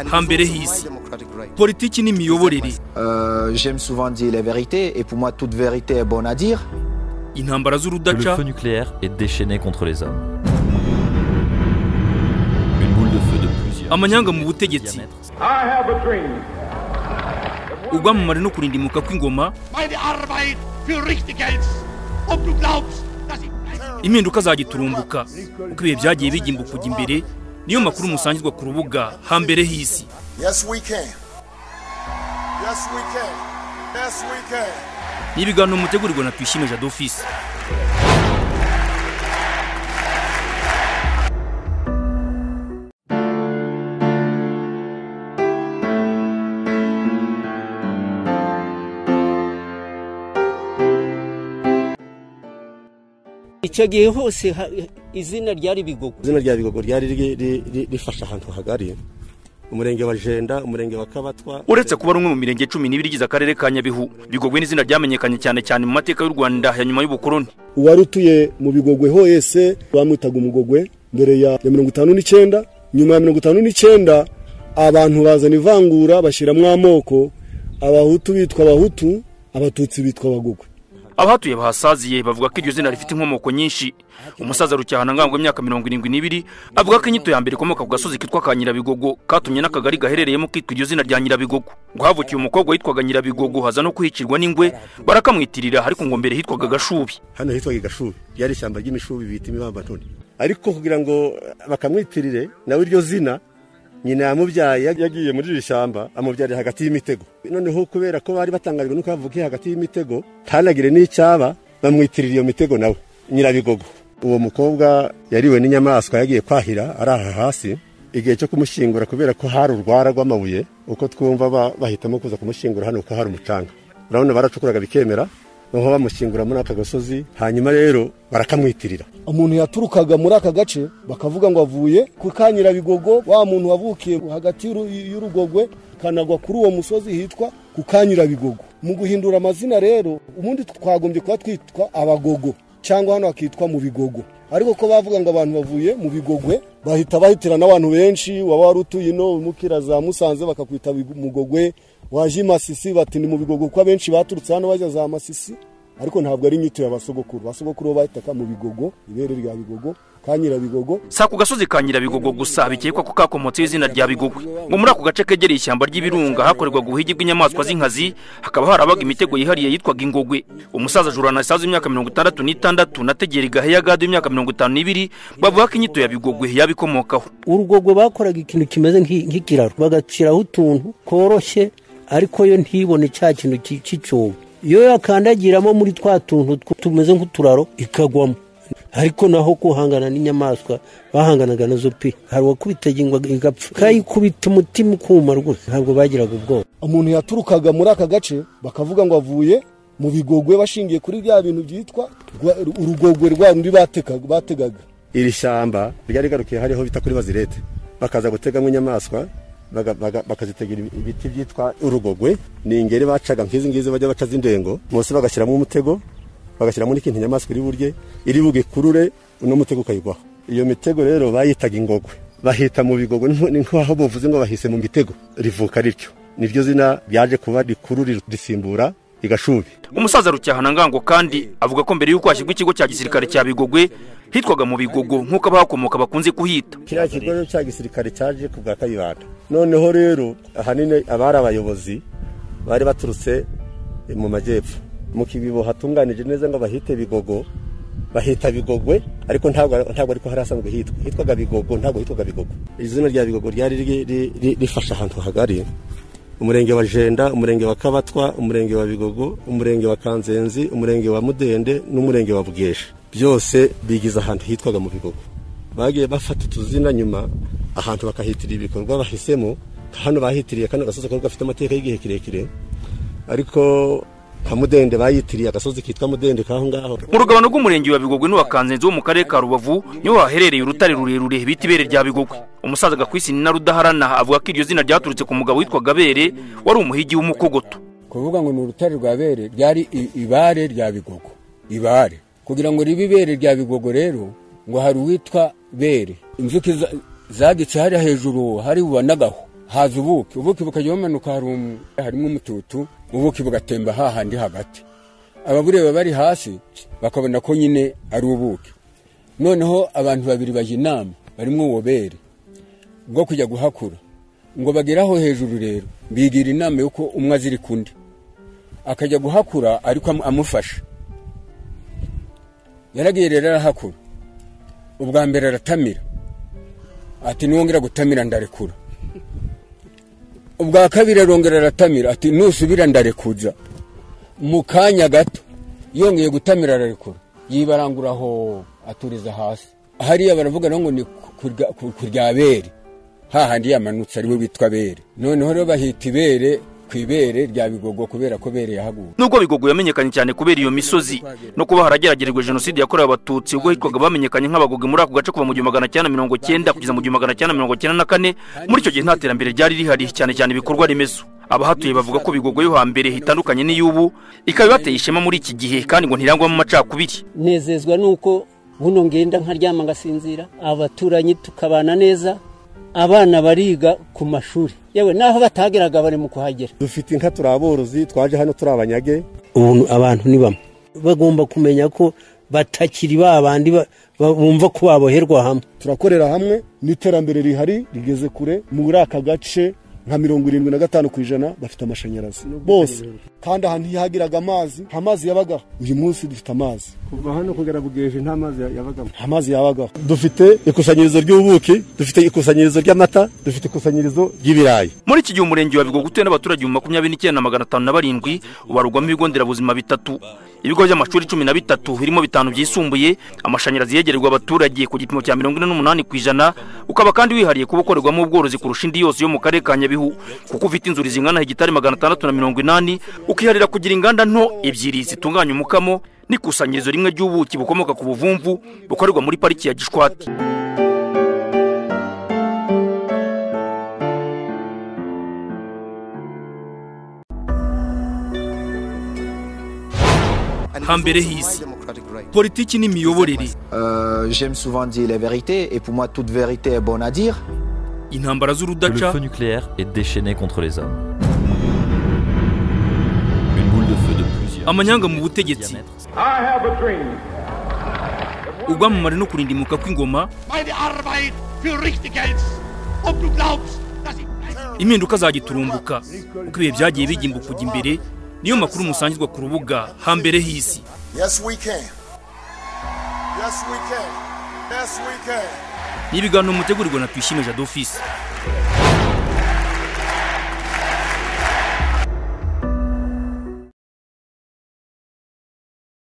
hambere hisi politiki n'imiyoborere Euh, J'aime souvent dire les vérités et pour moi toute vérité est bonne à dire. intambara que le z'urudaca feu nucléaire est déchaîné contre les hommes. Une boule de feu de plusieurs. amanyanga mu millimètres de butegetsi diamètre. I have a dream. ubwamamare no kurindimuka kw'ingoma meine Arbeit für richtig hältst und du glaubst, dass ich impinduka zagiturumbuka uko ibihe byagiye bigimba kujya imbere niyo makuru musangirwa ku rubuga hambere hisi Yes, we can. Yes, we can. Yes, we can. n'ibiganiro mutegurirwa na twishime jado ofisi icyo gihe hose ha- izina ryari bigogo izina rya bigogo ryari ri- ri- ri- rifashe ahantu hagari umurenge wa jenda umurenge wa kabatwa uretse kuba ari umwe mu mirenge cumi n'ibiri igize akarere ka nyabihu bigogwe n'izina ryamenyekanye cyane cyane mu mateka y'u rwanda ya nyuma y'ubukoloni uwari utuye mu bigogwe hose bamwitaga umugogwe mbere ya ya mirongo itanu n'icyenda nyuma ya mirongo itanu n'icyenda abantu bazana ivangura bashyiramo amoko abahutu bitwa abahutu abatutsi bitwa abagogwe abahatuye bahasaziye bavuga ko iryo zina rifite inkomoko nyinshi umusaza rucyahana ngango imyaka mirongo irindwi n'ibiri avuga ko inyito ya mbere ikomoka ku gasozi kitwa ka nyirabigogo katumye n'akagari gaherereyemo kitwa iryo zina rya nyirabigogo ngo havukiye umukobwa witwaga nyirabigogo haza no kuhicirwa n'ingwe barakamwitirira ariko ngo mbere hitwaga gashubi hano hitwaga igashubi ryari ishyamba ry'imishubi bita imibambatoni ariko kugira ngo bakamwitirire nawe iryo zina nyina yamubyaye yag- yagiye muri iri shyamba amubyarira hagati y'imitego noneho kubera ko bari batangajwe nuko yavukiye hagati y'imitego ntanagire n'icyaba bamwitirira iyo mitego nawe nyirabigogo uwo mukobwa yariwe n'inyamaswa yagiye kwahira araha hasi igihe cyo kumushyingura kubera ko hari urwara rw'amabuye uko twumva ba- bahitamo kuza kumushyingura hano kuko hari umucanga urabona baracukuraga bikemera noneho bamushyingura muri aka gasozi hanyuma rero barakamwitirira umuntu yaturukaga muri aka gace bakavuga ngo avuye ku kanyirabigogo wa muntu wavukiye hagati y'uru- y'urugogwe kanagwa kuri uwo musozi hitwa ku kanyirabigogo mu guhindura amazina rero ubundi twagombye kuba twitwa abagogo cyangwa hano hakitwa mu bigogo ariko ko bavuga ngo abantu bavuye mu bigogwe bahita bahitira n'abantu benshi waba wari utuye ino mukira za musanze bakakwita bigo- mugogwe waje i masisi bati ni mu bigogo kuko abenshi baturutse hano bajya za masisi ariko ntabwo ari inyito ya basogokuru basogokuru bo bahitaga mu bigogo ibere rya bigogo ka nyirabigogo si ako gasozi ka nyirabigogo gusa bikekwa ko kakomotseho izina rya bigogwe ngo muri ako gace kegereye ishyamba ry'ibirunga hakorerwaga ubuhigi bw'inyamaswa z'inkazi hakaba harabaga imitego yihariye yitwaga ingogwe umusaza jurana isaza w'imyaka mirongo itandatu n'itandatu na tegera igaheya gado w'imyaka mirongo itanu n'ibiri bavuga ko inyito ya bigogwe yabikomokaho urugogwe bakoraga ikintu kimeze nk'i- nk'ikiraro bagaciraho utuntu tworoshye ariko yo ntibone cya kintu cy'i- cy'icyobo iyo yakandagiramo muri twa tuntu tw- tumeze nk'uturaro ikagwamo ariko naho guhangana n'inyamaswa bahanganaga nazo pe hari uwakubitaga ingwe igapfa kayikubita umutima ukuma rwose ntabwo bagiraga ubwoba umuntu yaturukaga muri aka gace bakavuga ngo avuye mu bigogwe bashingiye kuri bya bintu byitwa rwa- urugogwe rwa rundi batekaga- bategaga iri shyamba ryari rigarukiye hariho bita kuri bazirete bakaza gutegamo inyamaswa baga- baga- bakazitegera ibi- ibiti byitwa urugogwe ni ingeri bacaga nk'izi ngizi bajya baca z'indengo munsi bagashyiramo umutego bagashyiramo n'ikintu inyamaswa iri burye iri bugikurure uno mutego ukayigwaho iyo mitego rero bayitaga ingogwe bahita mu bigogo ni nko- ni nk'aho bavuze ngo bahise mu mitego rivuka rityo niryo zina ryaje kuba rikuru risimbura igashubi umusaza rucyahana ngango kandi avuga ko mbere y'uko hashyirwa ikigo cya gisirikare cya bigogwe hitwaga mu bigogo nk'uko abahakomoka bakunze kuhita kiriya kigo cya gisirikare cyaje ku bwa kayibanda noneho rero ahanini abari abayobozi bari baturutse mu majyepfo mu kibibo hatunganije neza ngo bahite bigogo bahita bigogwe ariko ntabwo ntabwo ariko hari asanzwe hitwa hitwaga bigogo ntabwo hitwaga bigogo izina rya bigogo ryari ri- ri- ri- rifashe ahantu hagari umurenge wa jenda umurenge wa kabatwa umurenge wa bigogo umurenge wa kanzenzi umurenge wa mudende n'umurenge wa bugesha byose bigize ahantu hitwaga mu bigogo bagiye bafata utuzina nyuma ahantu bakahitirira ibikorwa bahisemo hano bahitiriye kano gasozi kari gafite amateka y'igihe kirekire ariko nka mudende bayitiriye agasozi kitwa mudende kaho ngaho mu rugabano rw'umurenge wa bigogwe n'uwakanzenzi wo mu karere ka rubavu niho haherereye urutare rurerure bita ibere rya bigogwe umusaza gakwisi na rudaharana avuga ko iryo zina ryaturutse ku mugabo witwaga bere wari umuhigi w'umukogoto kuvuga ngo ni urutare rwa bere ryari i- ibare rya bigogo ibare kugira ngo ribe ibere rya bigogo rero ngo hari uwitwa bere inzuki za- zagitse hariya hejuru hari bubonagaho haza ubuki ubuki bukajya bumanuka harumu- harimo umututu ubuki bugatemba hahandi hagati ababureba bari hasi bakabona ko nyine ari ubuki noneho abantu babiri bajya inama barimo ububere bwo kujya guhakura ngo bageraho hejuru rero bigira inama y'uko umwe azirika undi akajya guhakura ariko amu- amufasha yaragiye rero arahakura ubwa mbere aratamira ati niwongera gutamira ndarekura ubwa kabiri arongera aratamira ati nusubira ndarekuza mu kanya gato yongeye gutamira ararekura yibarangura aho aturiza hasi hariya baravuga nabo ngo ni kurya- ku- kurya bere hahandi yamanutse ariwe witwa bere noneho rero bahita ibere ku ibere rya bigogo kubera ko bere yahaguye nubwo bigogo yamenyekanye cyane kubera iyo misozi no kuba harageragerejwe jenoside yakorewe abatutsi ubwo hitwaga bamenyekanye nk'abagogo muri ako gace kuva mu gihumbi magana cyenda mirongo cyenda kugeza mu gihumbi magana cyenda mirongo cyenda na kane muri icyo gihe nta terambere ryari rihari cyane cyane ibikorwa remezo abahatuye bavuga ko bigogo yo hambere itandukanye n'iy'ubu ikaba ibateye ishema muri iki gihe kandi ngo ntirangwamo amacakubiri nezezwa nuko buno ngenda nkaryama ngasinzira abaturanyi tukabana neza abana bariga ku mashuri yewe n'aho batageraga bari mu kuhagera dufite inka turi aborozi twaje hano turi abanyage ubu abantu ni bamwe bagomba kumenya ko batakiri ba bandi ba- ba- bumva ko baboherwa hamwe turakorera hamwe n'iterambere rihari rigeze kure muri aka gace nka mirongo irindwi na gatanu ku ijana bafite amashanyarazi bose kandi ahantu ntihagiraga amazi nta mazi yabagaho uyu munsi dufite amazi kuva hano kugera bugeje nta mazi yabagamo nta mazi yabagaho dufite ikusanyirizo ry'ubuki dufite ikusanyirizo ry'amata dufite ikusanyirizo ry'ibirayi muri iki gihe umurenge wa bigogo utuwe n'abaturage mu makumyabiri n'icyenda na magana atanu na barindwi ubarugwamo ibigo nderabuzima bitatu ibigo by'amashuri cumi na bitatu birimo bitanu byisumbuye amashanyarazi yegererwa abaturage ku gipimo cya mirongo ine n'umunani ku ijana ukaba kandi wihariye kuba ukorerwamo ubworozi kurusha indi yose yo mu karere ka nyabihu kuko ufite inzuri zingana hegitari magana atandatu na mirongo inani ukiharira kugira inganda nto ebyiri zitunganya umukamo n'ikusanyirizo rimwe ry'ubuki bukomoka ku buvumvu bukorerwa muri pariki ya gishwati Hambere hisi. politiki n'imiyoborere Euh, J'aime souvent dire les vérités et pour moi toute vérité est bonne à dire. intambara Le z'urudaca feu nucléaire est déchaîné contre les hommes. Une boule de feu de plusieurs. amanyanga mu butegetsi ubwamamare no kurindimuka kw'ingoma Meine Arbeit für richtig hältst. Ob du glaubst, dass ich... impinduka zagiturumbuka uko ibihe byagiye bigimbuka kujya imbere niyo makuru musangizwa ku rubuga hambere h'isi Yes, we can. Yes, we can. Yes, we can. ni ibiganiro mutegurirwa na tuyishime jadofisi